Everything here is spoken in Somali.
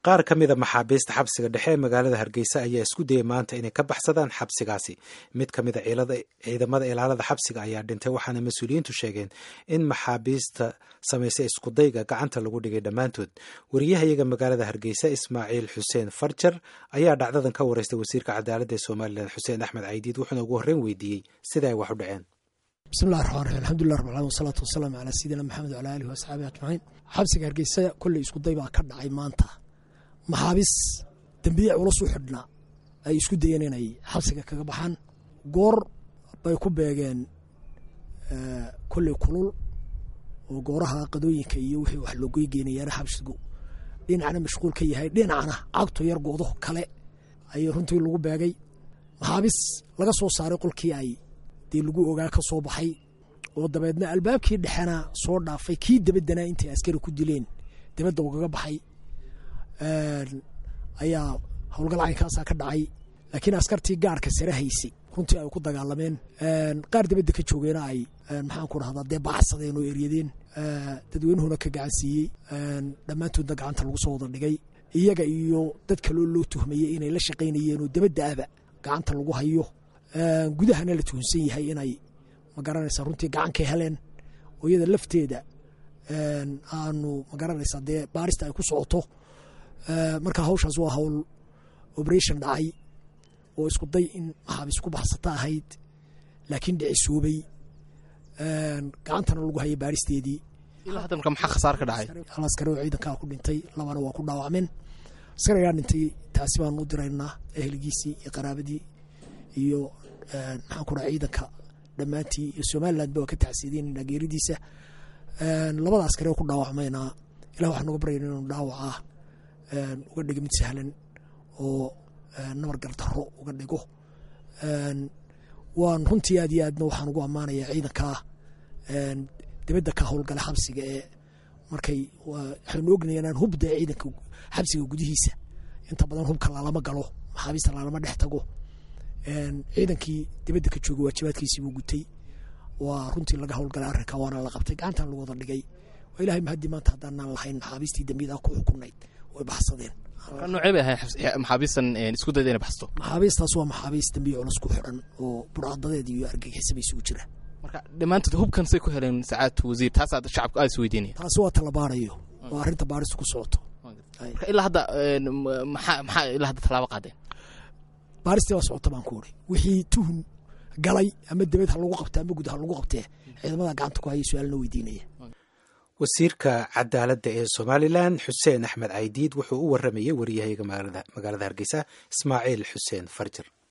qaar ka mida maxaabiista xabsiga dhexe ee magaalada hargeysa ayaa isku dayay maanta inay ka baxsadaan xabsigaasi mid ka mida ciidamada ilaalada xabsiga ayaa dhintay waxaana mas-uuliyiintu sheegeen in maxaabiista samaysay iskudayga gacanta lagu dhigay dhammaantood wariyahayaga magaalada hargeysa ismaaciil xuseen farjar ayaa dhacdadan ka wareystay wasiirka cadaaladda ee somalilan xuseen axmed caydiid wuxuuna ugu horreyn weydiiyey sida ay wax u dhaceen bismillahi raxmaan raxiim alxamdulilah rab alamiin wasalaatu wasalaamu calaa sayidina maxamed wala alihi waasxaabihi ajmaciin xabsiga hargeysa kolley iskuday baa ka dhacay maanta maxaabis dembiye culus u xidhnaa ay isku dayeen inay xabsiga kaga baxaan goor bay ku beegeen kolley kulul oo gooraha qadooyinka iyo wixii wax loogoy geenayaana xabsigu dhinacna mashquul ka yahay dhinacna cagto yar goodo kale ayay runtii lagu beegay maxaabis laga soo saaray qolkii ay dee lagu ogaa ka soo baxay oo dabeedna albaabkii dhexena soo dhaafay kii dabadana intay askari ku dileen dabadda ugaga baxay ayaa howlgal caynkaasaa ka dhacay laakiin askartii gaarka sare haysay runtii ay ku dagaalameen qaar dabadda ka joogeena ay maxaan ku rahdaa dee baxsadeen oo eryadeen dadweynuhuna ka gacan siiyey dhammaantoodna gacanta lagu soo wada dhigay iyaga iyo dad kaloo loo tuhmayey inay la shaqaynayeen oo dabadda aba gacanta lagu hayo gudahana la tuhunsan yahay inay magaranaysaa runtii gacankay heleen oo iyada lafteeda aanu magaranaysaa dee baarista ay ku socoto marka hawshaas waa hawl operation dhacay oo isku day in maxaabiis ku baxsata ahayd laakiin dhicisoobay gacantana lagu hayay baaristeedii ilaa hadda marka maxaa khasaar ka dhacay hal askari oo ciidankaa ku dhintay labana waa ku dhaawacmeen askarigaa dhintay taasi baanu u diraynaa ehligiisii iyo qaraabadii iyo maxaan ku dhaha ciidanka dhammaantii iyo somalilandba waa ka tacsiideynayna geeridiisa labada askari oo ku dhaawacmayna ilah waxaan uga baryayna inuu dhaawacaa uga dhigo mid sahlan oo nabar gardaro uga dhigo waan runtii aad iyo aadna waxaan ugu ammaanayaa ciidankaa dibadda ka howlgala xabsiga ee markay waxaynu ognayaa inaan hubda ciidanka xabsiga gudihiisa inta badan hubka lalama galo maxaabiista lalama dhex tago ciidankii dibadda ka jooga waajibaadkiisii buu gutay waa runtii laga howlgalay arrinka waana la qabtay gacantan lagu wada dhigay waa ilahay mahadii maanta haddaanaan lahayn maxaabiistii dambiyada ku xukunayd way baxsadeen noocee bay ahayn maxaabiistan isku dayda inay baxsato maxaabiistaas waa maxaabiis dambiye culus ku xidhan oo burcadadeed iyo argagixisaba isugu jira marka dhammaantood hubkan say ku heleen sacaadtu wasiir taasaa shacabka aad is weydiinaya taasi waa talabaarayo oo arrinta baaristu ku socoto marka ilaa hadda maxaa maxaa ilaa hadda tallaabo qaadeen baaristii waa socota baan ku uri wixii tuhun galay ama debed ha lagu qabta ama gud ha lagu qabtee ciidamada gacanta ku haya su-aalna weydiinaya wasiirka cadaaladda ee somalilan xuseen axmed caydiid wuxuu u waramayey wariyahayaga magaalada hargeysa ismaaciil xuseen farjir